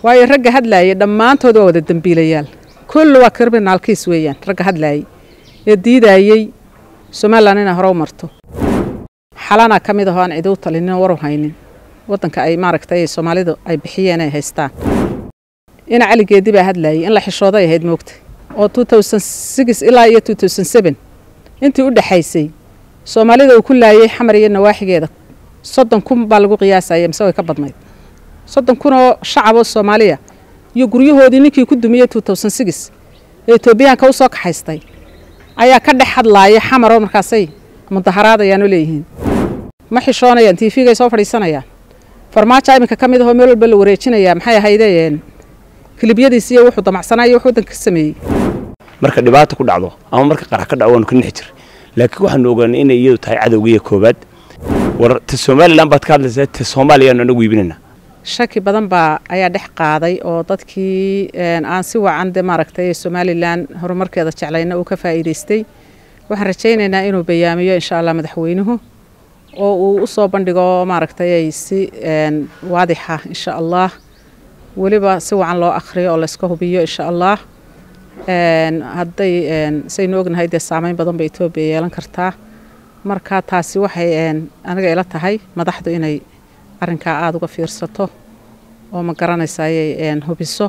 waayo ragga hadlaayay dhammaantood waa wada dembiilayaal kulli waa criminalkiis weeyaan ragga hadlaayay ee diidaayey somalilan inay hore u marto xalana ka mid ahoo aan cidi u talinin waru haynin waddanka ay maaragtay soomaalidu ay bixiyeen ay haystaan ina caligeedi baa hadlaayay in la xishooday ahayd moogta oo ilaa iyo intii u dhexaysay soomaalida uu ku laayay xamar iyo nawaaxigeeda soddon kun baa lagu qiyaasaya mise way ka badnayd soddon kun oo shacab oo soomaaliya iyo guryahoodii ninkii ku dumiyey ee etoobiyaanka usoo kaxaystay ayaa ka dhex hadlaaya xamaroo markaasay mudaharaadayaanoo leeyihiin ma xishoonayaan tiifigay soo fadhiisanayaan farmaajo iminka ka mid ahoo meel walba la wareejinayaa maxay ahaydeen kilibyadiis iyo wuxuu damacsanayo wuxuu waddanka ka sameeyey marka dhibaata ku dhacdo ama marka qarax ka dhaco waanu ka nixi jiray laakiin waxaanu ogaanay inay iyadu tahay cadowgiiyo koobaad war ta somalilan baad ka hadlaysaa ta soomaaliyaanu anagu iibinayna shaki badan baa ayaa dhex qaaday oo dadkii aan si wacan de maaragtay somalilan horumarkeeda jeclayna uu ka faa'iidaystay waxaan rajaynaynaa inuu bayaamiyo insha allah madaxweynuhu oo uu u soo bandhigo maaragtay si waadixa insha allah weliba si wacan loo akhriyo oo layska hubiyo insha allah hadday saynu ognahay dee saameyn badan ba etoobiya yeelan kartaa marka taasi waxay aniga ila tahay madaxdu inay arrinkaa aada uga fiirsato oo ma garanaysa ayay hubiso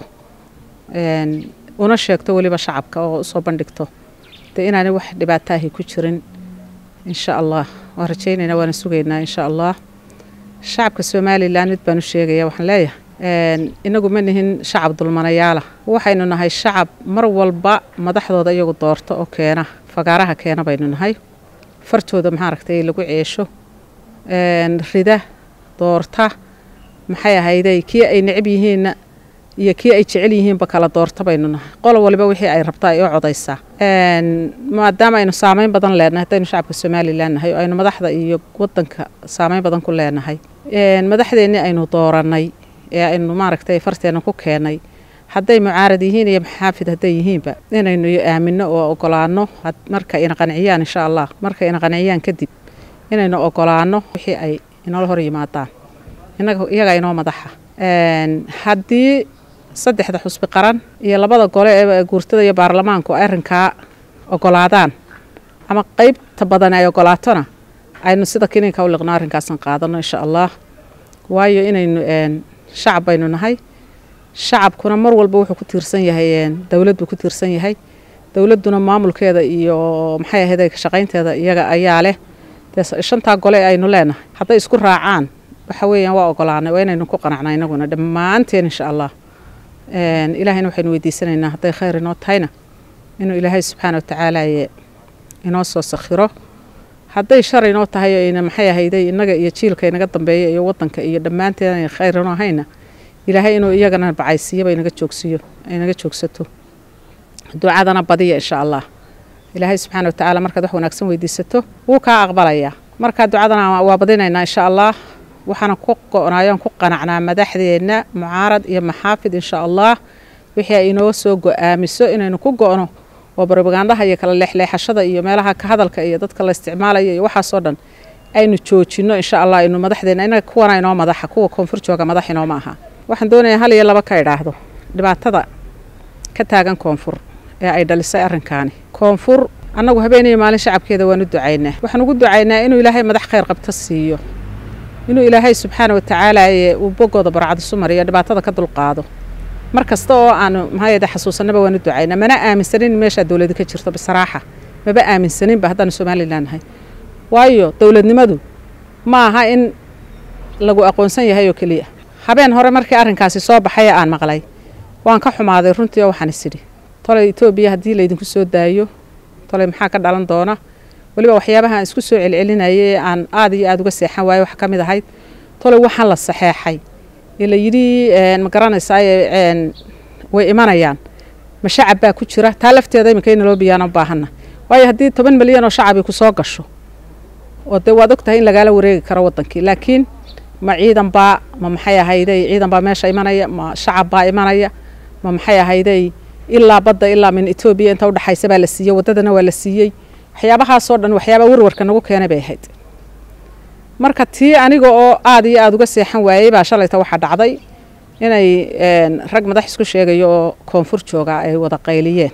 una sheegto weliba shacabka oo usoo bandhigto dee inaanay wax dhibaataahi ku jirin insha allah waan rajaynaynaa waana sugaynaa insha allah shacabka somalilan mid baan u sheegaya waxaan leeyahay inagu ma nihin shacab dulmanayaala waxaynu nahay shacab mar walba madaxdooda iyagu doorto oo keena fagaaraha keena baynu nahay fartooda maxaaragtay lagu ceesho rida doorta maxay ahayday kii ay necab yihiinna iyo kii ay jecel yihiinba kala doorta baynu nahay qolo waliba wixii ay rabtaa ay u codaysaa maadaama aynu saameyn badan leenahay haddaynu shacabka somalilan nahay oo aynu madaxda iyo wadanka saameyn badan ku leenahay madaxdeennii aynu dooranay ee aynu maaragtay farteena ku keenay hadday mucaarad yihiin iyo maxaafid hadday yihiinba inaynu aamino oo ogolaano marka ina qanciyaan insha allah marka ina qanciyaan kadib inaynu ogolaano wixii ay inoola hor yimaadaan iyaga inoo madaxa haddii saddexda xusbi qaran iyo labada gole ee guurtada iyo baarlamaanku arrinkaa ogolaadaan ama qeybta badan ay ogolaatona aynu sida kiniinka u liqno arrinkaasan qaadano insha allah waayo inaynu shacab baynu nahay shacabkuna mar walba wuxuu ku tiirsan yahay dowlad buu ku tiirsan yahay dowladduna maamulkeeda iyo maxay ahayd ka shaqaynteeda iyaga ayaa leh dee shantaa gole aynu leenahay hadday isku raacaan waxa weeyaan waa ogolaanay waa inaynu ku qanacnaa inaguna dhammaanteen insha allah ilaahayna waxaynu weydiisanaynaa hadday khayr inoo tahayna inuu ilaahay subxaana watacaala inoo soo sakhiro hadday shar inoo tahay ayna maxay ahayday innaga iyo jiilka inaga dambeeya iyo wadanka iyo dhammaanteen ay khayr inoo hayna ilaahay inuu iyagana bacaysiiyaba inaga joogsiiyo inaga joogsato ducadana badiya insha allah ilaahay subxaana watacaala markaad wax wanaagsan weydiisato wuu kaa aqbalayaa markaa ducadana waa badinaynaa insha allah waxaana ku go-naayoon ku qanacnaa madaxdeenna mucaarad iyo maxaafid insha allah wixii ay inoo soo go-aamiso inaynu ku go-no oo barbagandaha iyo kala leexleexashada iyo meelaha ka hadalka iyo dadka la isticmaalayo iyo waxaasoo dhan aynu joojino insha allah aynu madaxdeena inaga kuwana inoo madaxa kuwa koonfur jooga madax inoo ma aha waxaan doonayaa hal iyo laba ka idhaahdo dhibaatada ka taagan koonfur ee ay dhalisay arrinkaani koonfur annagu habeeniyo maalin shacabkeeda waan u ducaynaa waxaan ugu ducaynaa inuu ilaahay madax khayr qabto siiyo inuu ilaahay subxaana watacaala uu bogooda barcadisu mariyo dhibaatada ka dulqaado mar kasta oo aanu maxaayade xasuusanaba waan u ducaynaa mana aaminsanin in meeshaa dowladi ka jirto bisaraaxa maba aaminsaninba haddaanu somalilan nahay waayo dowladnimadu ma aha in lagu aqoonsan yahay oo keliya habeen hore markii arrinkaasi soo baxay aan maqlay waan ka xumaaday runtii oo waxaan isidhi tolay etoobiya haddii laydinku soo daayo tolay maxaa ka dhalan doona weliba waxyaabaha aan isku soo celcelinayay ee aan aada iyo aada uga seexan waayo wax ka mid ahayd tolay waxaan la saxeexay ee la yidhi ma garanaysaa way imanayaan ma shacab baa ku jira taa lafteeda iminka in loo biyaana u baahanna waayo haddii toban milyan oo shacabi ku soo gasho oo dee waad og tahay in lagaala wareegi karo wadankii laakiin ma ciidan baa ma maxay ahayday ciidan baa meesha imanaya ma shacab baa imanaya ma maxay ahayday ilaa badda ilaa min etoobiya inta udhexaysa baa la siiyey waddadana waa la siiyey waxyaabahaasoo dhan waxyaabaa warwarka nagu keenay bay ahayd marka tii aniga oo aada iyo aada uga seexan waayey baa shalayta waxaa dhacday inay rag madax isku sheegayo oo koonfur jooga ay wada qayliyeen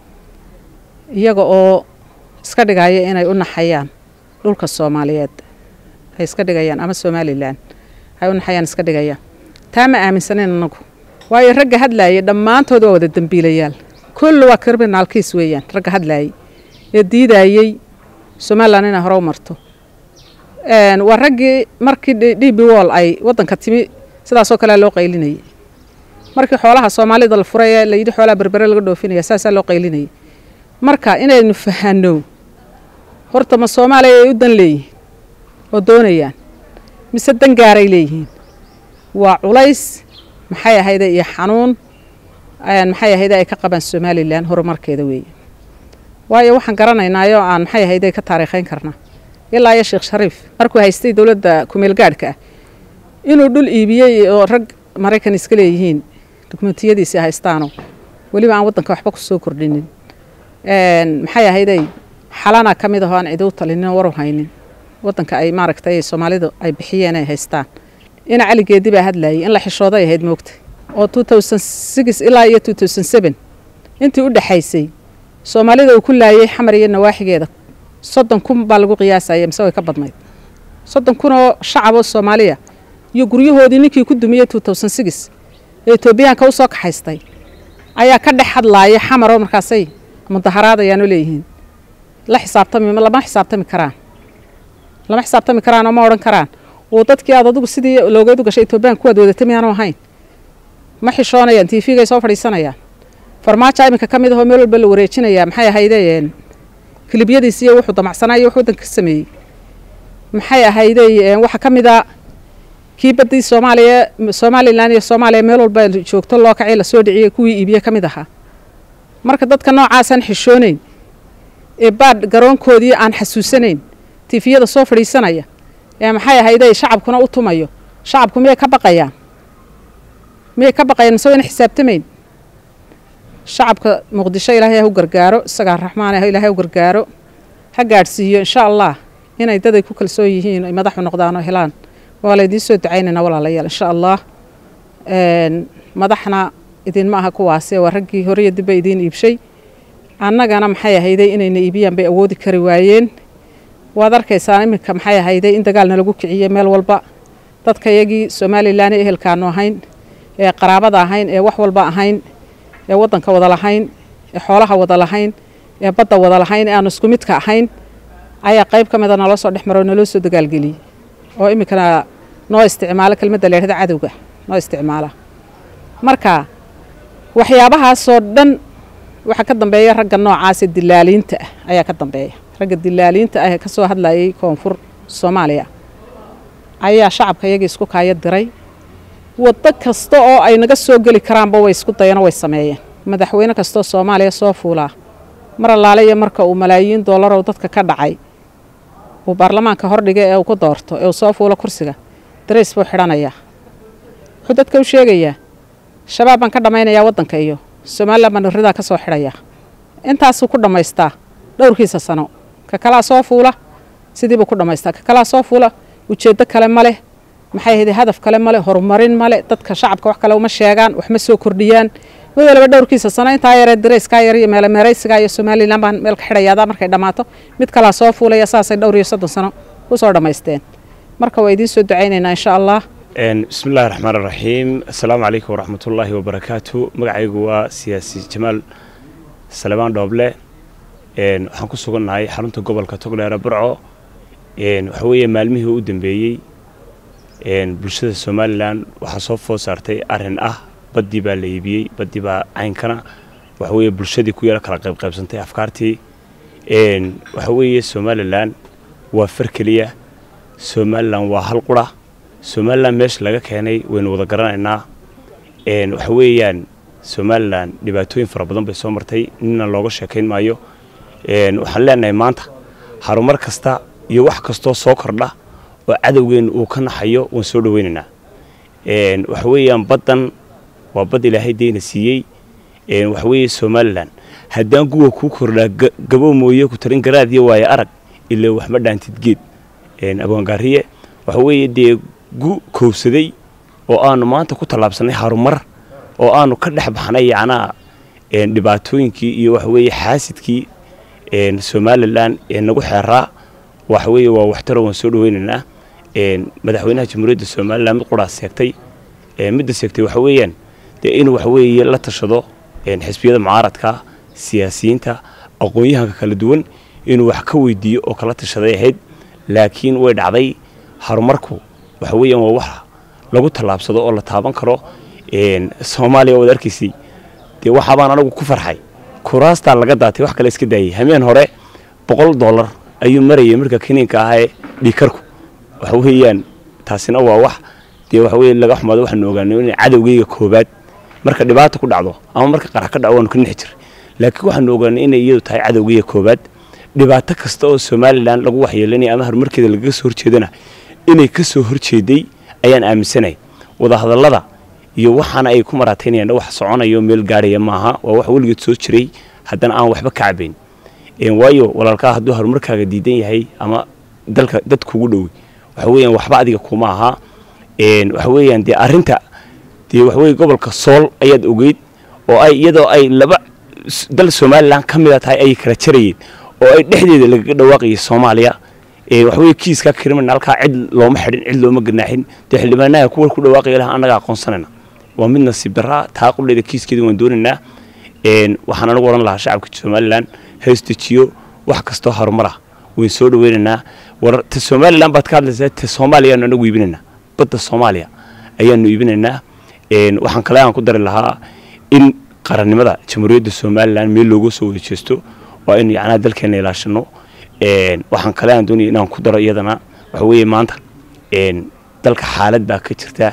iyaga oo iska dhigaya inay u naxayaan dhulka soomaaliyeed ay iska dhigayaan ama somalilan ay u naxayaan iska dhigayaan taa ma aaminsanin anagu waayo ragga hadlaayay dhammaantood waa wada dembiilayaal kulli waa criminalkiis weeyaan ragga hadlaayay ee diidayey somalilan inay hore u marto waa raggii markii d b wall ay waddanka timi sidaasoo kalea loo qaylinayay markii xoolaha soomaalida la furay ee layidhi xoolaha berbere laga dhoofinaya saasaa loo qaylinayay marka inaynu fahano horta ma soomaaliya ay u dan leeyihiin oo doonayaan mise dan gaaray leeyihiin waa culays maxay ahayde iyo xanuun maxay ahayde ay ka qabaan somalilan horumarkeeda weeye waayo waxaan garanaynaayo aan maxay ahayde ka taariikhayn karnaa ilaa iyo sheekh shariif markuu haystay dowladda kumeel gaadhka ah inuu dhul iibiyey oo rag maraykan iska leeyihiin dukumentiyadiisi haystaano weliba aan waddanka waxba ku soo kordhinin maxay ahayday xalana ka mid ahoo aan cidi u talinin waru haynin waddanka ay maaragtay soomaalidu ay bixiyeen ay haystaan ina caligeedii baa hadlayay in la xishooday ahayd moogta oo ilaa iyo intii u dhexaysay soomaalida uu ku laayay xamar iyo nawaaxigeeda soddon kun baa lagu qiyaasaya mise way ka badnayd soddon kun oo shacaboo soomaaliya iyo guryahoodii ninkii ku dumiyey ee etoobiyaanka u soo kaxaystay ayaa ka dhex hadlaaya xamaroo markaasay mudaharaad ayaanu leeyihiin la xisaabtami lama xisaabtami karaan lama xisaabtami karaan oo ma odhan karaan oo dadkii aad adigu sidii loogeedu gashay etoobiyaanka kuwaad wadatay miyaanu ahayn ma xishoonayaan tvgay soo fadhiisanayaan farmaajo iminka ka mid ahoo meel walba la wareejinayaa maxay ahaydeen kilibyadiisi iyo wuxuu damacsanaayo wax waddanka ka sameeyey maxay ahaydey waxaa ka mid a kii baddii soomaaliya somalilan iyo soomaaliya meel walba joogto loo kacay lasoo dhiciyey kuwii iibiye ka mid ahaa marka dadka noocaasaan xishoonayn ee baadh garoonkoodii aan xasuusanayn tifiyada soo fadhiisanaya ee maxay ahayday shacabkuna u tumayo shacabku miyay ka baqayaan miyay ka baqayaan mise wayna xisaabtamayn shacabka muqdisho ilaahay ha u gargaaro isagaa raxmaan ah ilaahay u gargaaro ha gaadhsiiyo insha allah inay daday ku kalsoon yihiin ay madaxu noqdaan oo helaan waa laydiin soo ducaynaynaa walaalayaal insha allah madaxna idinma aha kuwaase waa raggii horiyo dibba idiin iibshay annagana maxay ahayday inayna iibiyaan bay awoodi kari waayeen waad arkaysaa iminka maxay ahayday in dagaalna lagu kiciyey meel walba dadka yagii somalilan ee ehelkaanu ahayn ee qaraabada ahayn ee wax walba ahayn ee waddanka wada lahayn ee xoolaha wada lahayn ee badda wada lahayn ee aanu isku midka ahayn ayaa qayb ka mida naloo soo dhex maro naloo soo dagaalgeliyey oo iminkana noo isticmaalo kelmadda la yidhahda cadowga noo isticmaala marka waxyaabahaasoo dhan waxaa ka dambeeya ragga noocaase dilaaliinta ah ayaa ka dambeeya ragga dilaaliinta ah ee ka soo hadlayay koonfur soomaaliya ayaa shacabka iyagii isku kaaya diray waddo kasta oo ay naga soo geli karaanba way isku dayano way sameeyeen madaxweyne kastoo soomaaliya soo fuulaa mar allaale iyo marka uu malaayiin doolarow dadka ka dhacay uu baarlamaanka hordhiga ee uu ku doorto ee uu soo fuulo kursiga darays buu xidhanayaa wuxuu dadka u sheegayaa shabaab baan ka dhammaynayaa waddanka iyo somalilan baan ridaa ka soo xidhayaa intaasuu ku dhammaystaa dhowrkiisa sano ka kalaa soo fuula sidiibuu ku dhammaystaa ka kalaa soo fuula ujeeddo kale ma leh maxay ahayd hadaf kale male horumarin male dadka shacabka wax kale uma sheegaan wax ma soo kordhiyaan mid waliba dhowrkiisa sano intaa yaree darayskaa yar iyo meelemeeraysigaa iyo somalilan baan meel ka xidhayaada markay dhammaato mid kalaa soo fuulaya saasay dhowr iyo soddon sano ku soo dhammaysteen marka waa idiin soo ducaynaynaa insha allah bismi illahi raxmaan iraxiim assalaamu calaykum waraxmatullaahi wabarakaatu magacaygu waa siyaasi jamaal salebaan dhooble waxaan ku sugannahay xarunta gobolka togdheere burco waxa weeye maalmihii u dambeeyey bulshada somalilan waxaa soo food saartay arrin ah baddii baa la iibiyey baddii baa caynkana waxa weeye bulshadii ku yaro kala qaybqaybsantay afkaartii waxa weeye somalilan waa far keliya somalilan waa hal qura somalilan meesha laga keenay waynu wada garanaynaa waxa weeyaan somalilan dhibaatooyin fara badan bay soo martay nina looga sheekayn maayo waxaan leenahay maanta harumar kasta iyo wax kastoo soo kordha oo cadowgeenna uu ka naxayo waan soo dhaweynaynaa waxa weeyaan baddan waa bad ilaahay deyna siiyey waxa weeye somalilan haddaan guwa kuu kordhaa gabo mooye ku tarin garaadiyo waayo arag ilaa waxma dhaantid geed abwaangaariye waxa weeye dee gu koobsaday oo aanu maanta ku tallaabsanay harumar oo aanu ka dhex baxnay yacnaa dhibaatooyinkii iyo waxaweeye xaasidkii somalilan ee nagu xeeraa waxaweeye waa waxtaro waan soo dhaweynaynaa madaxweynaha jamhuuriyadda somalilan mid quraas seegtay midda seegtay waxa weeyaan dee inuu waxaweeye la tashado xisbiyada mucaaradka siyaasiyiinta aqoon-yahanka kala duwan inuu wax ka weydiiyo oo kala tashaday ahayd laakiin way dhacday horumarku waxa weeyaan waa wax lagu tallaabsado oo la taaban karo soomaaliya waad arkaysay dee waxaabaan anagu ku farxay kuraastaa laga daatay wax kale iska daayay hameen hore boqol dollar ayuu marayay marka kiniinka ahaa ee dhiikarku waxa weeyaan taasina waa wax dee waxa weye laga xumaado waxaanu ogaanay in cadowgeyga koobaad marka dhibaata ku dhacdo ama marka qarax ka dhaco waanu ka nixi jiray laakiin waxaanu ogaanay inay iyadu tahay cadowgeyga koobaad dhibaato kasta oo somalilan lagu waxyeelanaya ama horumarkeeda lagaga soo horjeedana inay ka soo horjeeday ayaan aaminsanay wadahadallada iyo waxaana ay ku maraataynayaan wax soconayo meel gaarhaya maaha waa wax weligeed soo jiray haddana aan waxba ka cabayn waayo walaalkaa hadduu horumarkaaga diidan yahay ama dalka dad kugu dhowi waxa weeyaan waxba adiga kuma aha waxa weeyaan dee arrinta dee waxaweye gobolka sool ayaad ogeyd oo ay iyadoo ay laba dal somalilan ka mida tahay ayay kala jarayeen oo ay dhexdeeda lagaga dhawaaqayay soomaaliya waxaweye kiiska kriminalkaa cid looma xidhin cid looma ganaaxin dee xildhibaanaha kuwa ku dhawaaqaya laha annaga aqoonsanayna waa mid nasiib daraa taa qubleeda kiiskeeda waan doonaynaa waxaan anagu odhan lahaa shacabka somalilan haystejiyo wax kastoo harumar ah wayn soo dhaweynaynaa war ta somalilan baad ka hadlaysaa ta soomaaliya ayaanu anagu iibinaynaa badda soomaaliya ayaanu iibinaynaa waxaan kale aan ku dari lahaa in qarannimada jamhuuriyadda somalilan meel looga soo wada jeesto waa in yacnaa dalkeena ilaashano waxaan kale aan doonaya inaan ku daro iyadana waxa weeye maanta dalka xaalad baa ka jirtaa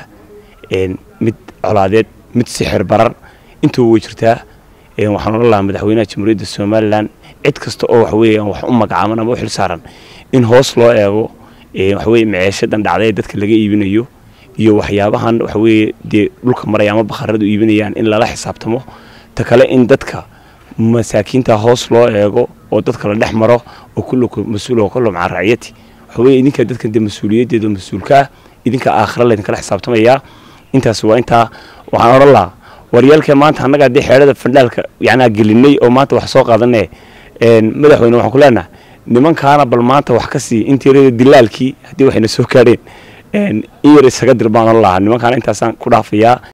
mid colaadeed mid sixir barar intuba way jirtaa waxaan odhan lahaa madaxweynaha jamhuuriyadda somalilan cid kasta oo waxaweye wax u magacaaban ama u xil saaran in hoos loo eego waxaweye maceeshadan dhacday ee dadka laga iibinayo iyo waxyaabahan waxaweye dee dhulka maraya ama bakharadu iibinayaan in lala xisaabtamo ta kale in dadka masaakiinta hoos loo eego oo dadka la dhex maro oo kulluku mas-uul oo kullu maca raciyati waxaweye idinka dadkan dee mas-uuliyaddeeda mas-uulka ah idinka aakhira laydinkala xisaabtamayaa intaas waa intaa waxaan odhan lahaa waryaalkee maanta annagaa dee xeedhada fandhaalka yacnaa gelinay oo maanta wax soo qaadanee madaxweyne waxaan ku leenaha nimankaana bal maanta wax ka sii intii dilaalkii haddii waxayna soo gaadheen in yar isaga dir baan odhan lahaa nimankaana intaasaan ku dhaafayaa